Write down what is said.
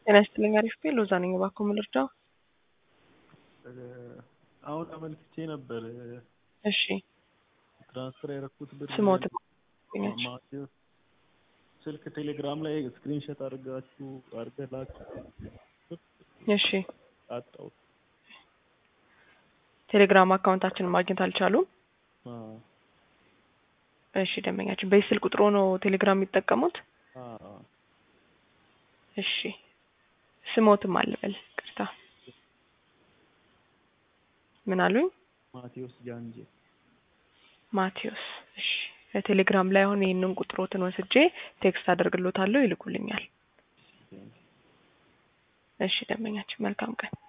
ጤና ይስጥልኝ። አሪፍ ቤ ሎዛ ነኝ። እባክዎ ምን ልርዳው? አሁን አመልክቼ ነበር። እሺ ትራንስፈር ያደረኩት ብር ስሞት ማቴዎስ ስልክ ቴሌግራም ላይ ስክሪንሾት አድርጋችሁ አድርገህ ላክ እሺ አጣሁት። ቴሌግራም አካውንታችንን ማግኘት አልቻሉም። አዎ እሺ ደንበኛችን በዚህ ስልክ ቁጥሮ ነው ቴሌግራም የሚጠቀሙት? አዎ እሺ ስሞትም አልበል ቅርታ ምን አሉኝ? ማቴዎስ ጃንጄ ማቴዎስ እሺ በቴሌግራም ላይ አሁን ይህንን ቁጥሮትን ወስጄ ቴክስት አደርግሎታለሁ ይልኩልኛል። እሺ ደንበኛችን መልካም ቀን